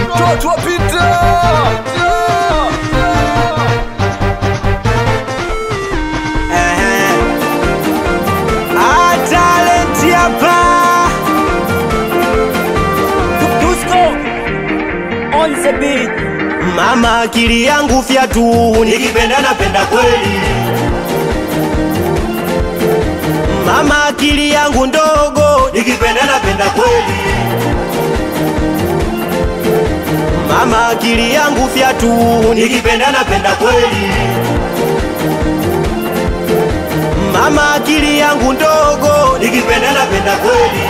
mtoto wa Peter. Ah, talent hapa Dusko on the beat. mama, akili yangu fyatu, nikipenda napenda kweli. Mama, akili yangu ndogo, nikipenda napenda kweli. Mama, akili yangu fyatu, nikipenda napenda kweli. Mama, akili yangu ndogo, nikipenda napenda kweli.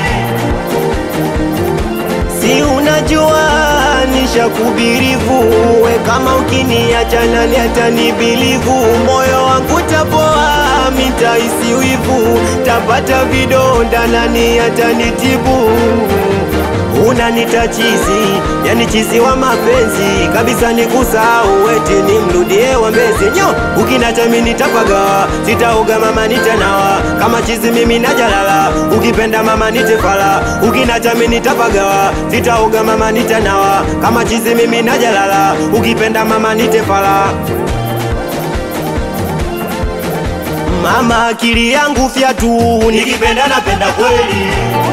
Si unajua nishakubirivu, we kama ukiniacha nani atanibilivu? Moyo wangu tapoa, mitaisi wivu, tapata vidonda, nani atanitibu? Unanita chizi, yani chizi wa mapenzi kabisa, nikusahau eti nimrudie wambezi nyo, ukinacha mimi nitapaga, sitaoga mama nitanawa, kama chizi mimi najalala, ukipenda mama nitefala, ukinacha mimi nitapaga, sitaoga mama nitanawa, kama chizi mimi najalala, ukipenda mama nitefala. Mama, akili yangu fyatu, nikipenda napenda kweli.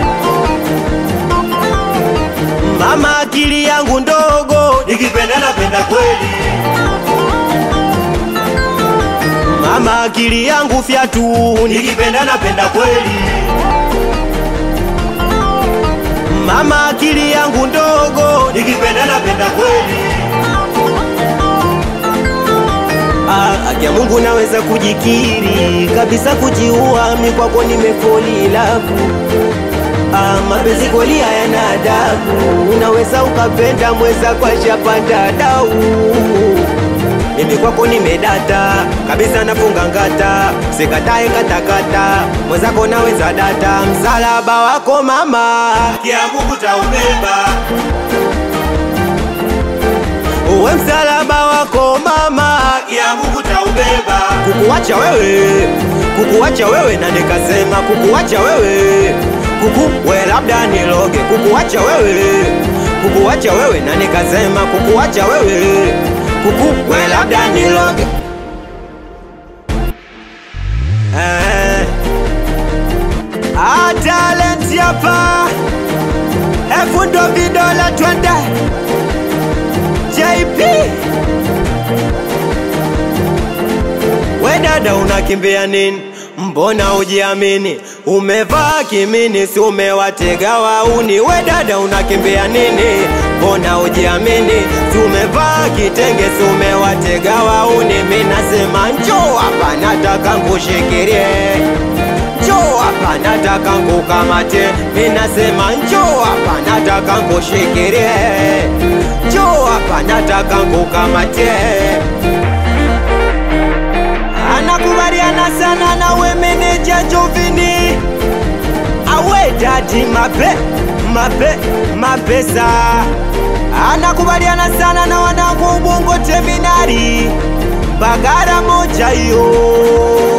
Mama, akili yangu ndogo, nikipenda napenda kweli. Mama, akili yangu fyatu, nikipenda napenda kweli. Mama, akili yangu ndogo, nikipenda napenda kweli. Ah, akia Mungu naweza kujikiri kabisa, kujiua mi kwako nimefoli lavu Ah, mapenzi kweli hayana adabu, unaweza ukapenda mweza kwa shapanda dau. Mimi kwako nimedata kabisa, nafunga ngata, sikatae katakata, mwenzako naweza data. Msalaba wako mama, kia Mungu taubeba uwe msalaba wako mama, kia Mungu taubeba. Kukuacha wewe, kukuacha wewe, na nikasema kukuacha wewe kuku we labda niloge, kukuacha wewe, kukuacha wewe, na nikasema kukuacha wewe, kuku we labda niloge eh. Ah, talent hapa elfu ndo vidola twende JP we dada unakimbia nini? Mbona ujiamini? Umevaa kimini, si umewatega wauni? We dada unakimbia nini? Mbona ujiamini? Si umevaa kitenge, si umewatega wauni? Mi nasema njoo hapa, nataka nkushikirie njoo hapa, nataka nkukamate. Mi nasema njoo hapa, nataka nkushikirie njoo hapa, nataka nkukamate anakubaliana sana na we meneja Jovini awe dadi mape mape mapesa anakubaliana sana na wanangu Ubungo Terminali Bagara moja hiyo